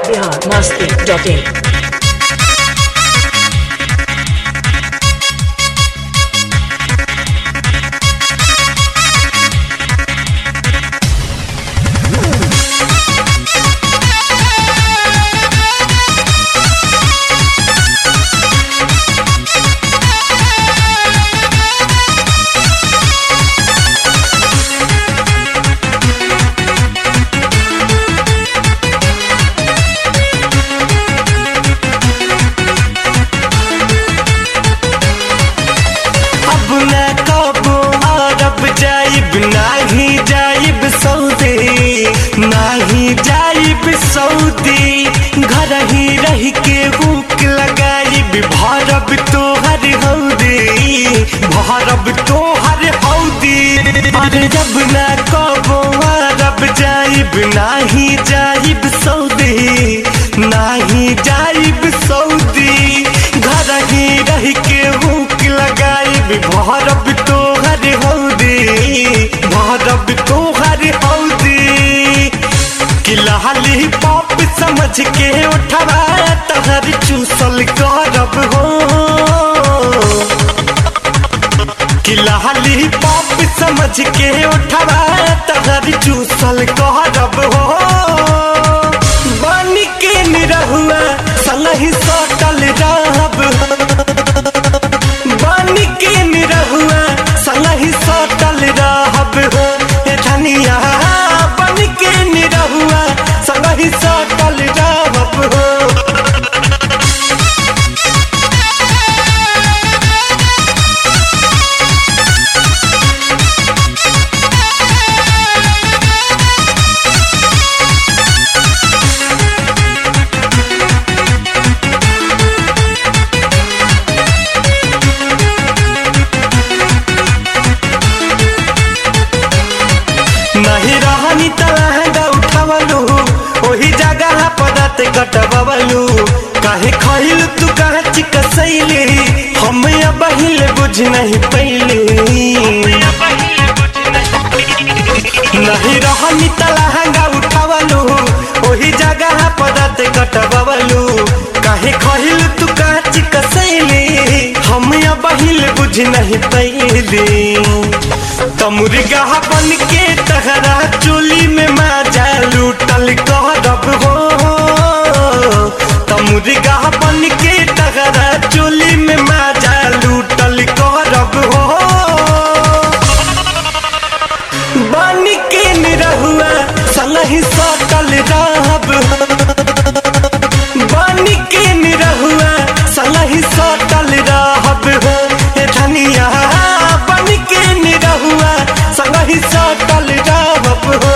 biharmasti.in अब न कबो अरब जाइब नाही जाइब सऊदी नाही जाइब सऊदी घर ही रह के भूख लगाइब भरब तोहर हौदी भरब तोहर हौदी अरे जब न कबो अरब जाइब नाही जाइब सऊदी नाही जाइब सऊदी घर ही रह के भूख लगाइब भरब तोहर हौदी भरब तोहर हौदी कि लहली पॉप समझ के उठवा तहर चूसल करब हो कि लहली पॉप समझ के उठवा तहर चूसल करब हो बन के निरहुआ संगहि सटल रहब बन के निरहुआ संगहि सटल रहब हो ए धनिया बन के निरहुआ संगहि सटल रहब हो नहीं रहनी तलहंगा उठवलू ओही जगह पदत कटबवलू काहे खइल तू कहे चिकसैली हम अब हिल बुझ नहीं पैली नहीं रहनी तलहंगा उठवलू ओही जगह पदत कटबवलू काहे खइल तू कहे चिकसैली हम अब हिल बुझ नहीं पैली तमुर्गा बन के तहरा चोली में माजा लूटल करब हो तमुर्गा बन के तहरा चोली में माजा लूटल करब हो बन के निरहुआ संगहि सटल रहब बन के निरहुआ संगहि सटल रहब हो ए धनिया बन के निरहुआ संगहि सटल रहब हो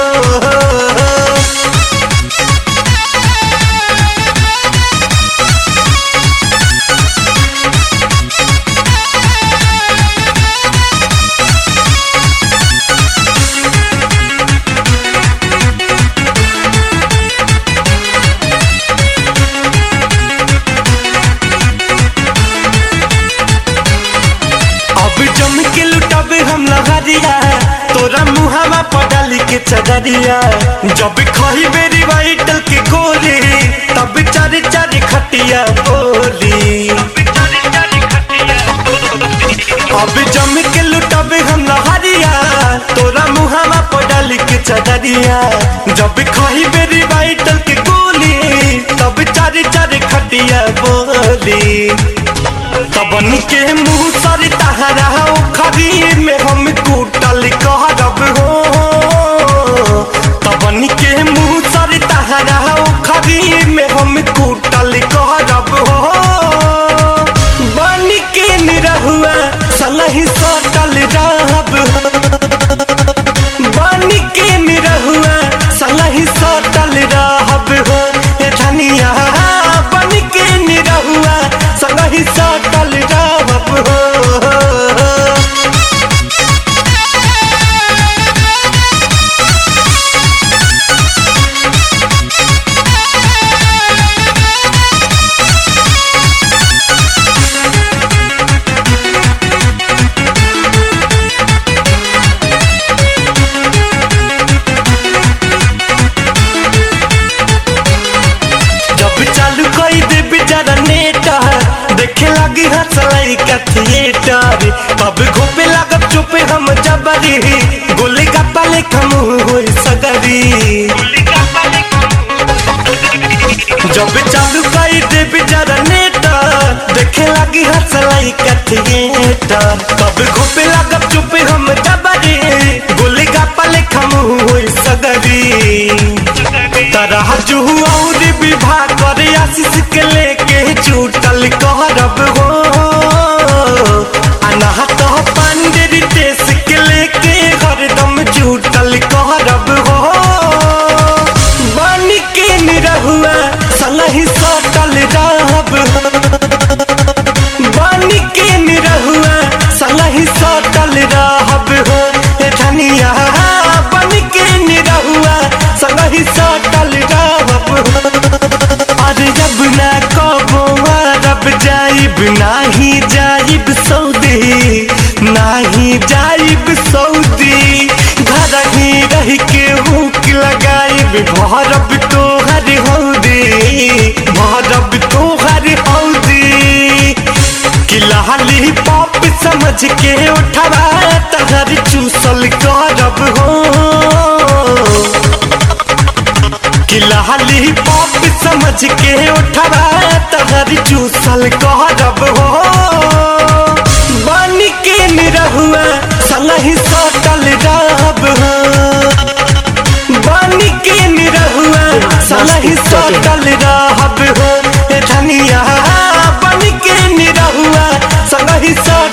अब जम के लुटब हम लहरिया तोरा मुहावा पडाली के चदरिया जब खही बेरी वाइटल के गोली तब चारे चारे खटिया बोली अब जम के लुटब हम लहरिया तोरा मुहावा पडाली के चदरिया जब खही बेरी वाइटल के गोली तब चारे चारे खटिया बोली तबन के मुंह सर तहरा खरी में हम कूटल कहरब हो तबन के मुंह सर तहरा खरी में हम कूटल कहरब हो बन के निरहुआ संगहि सटल रहब बन के निरहुआ संगहि सटल रहब हो ए धनिया बन के निरहुआ संगहि सटल रहब हो लइका थिएटर कब घोपे लागब चुपे हम जबरी गोली गप्पा लेखा मुंह होई सगरी जब चालू कई देवी जरा नेटर देखे लगी हंस लइका थिएटर कब घोपे लागब चुपे हम जबरी गोली गप्पा लेखा मुंह होई सगरी तरह जुहू और विवाह करे आशीष के लेके चूटल कहरब हो अनाहत पांडेरी देश के लेके हरदम चूटल कहरब हो बन के निरहुआ संगही सटल रहब बन के निरहुआ संगही सटल रहब हो ए धनिया बन के निरहुआ संगही सटल रहब हो अरे जब ना कबो रब जाइब नाही जाइब सऊदी नाही जाइब सऊदी घर ही रह के हुक लगाइब भरब तोहर हौदी भरब तोहर हौदी कि लाली पॉप समझ के उठवा तहर चूसल करब हो कि लाली पॉप समझ के उठवा तहर चूसल करब हो बन के निरहुआ संगही सटल रहब हो बन के निरहुआ संगही सटल रहब हो ए धनिया बन के निरहुआ संगही सटल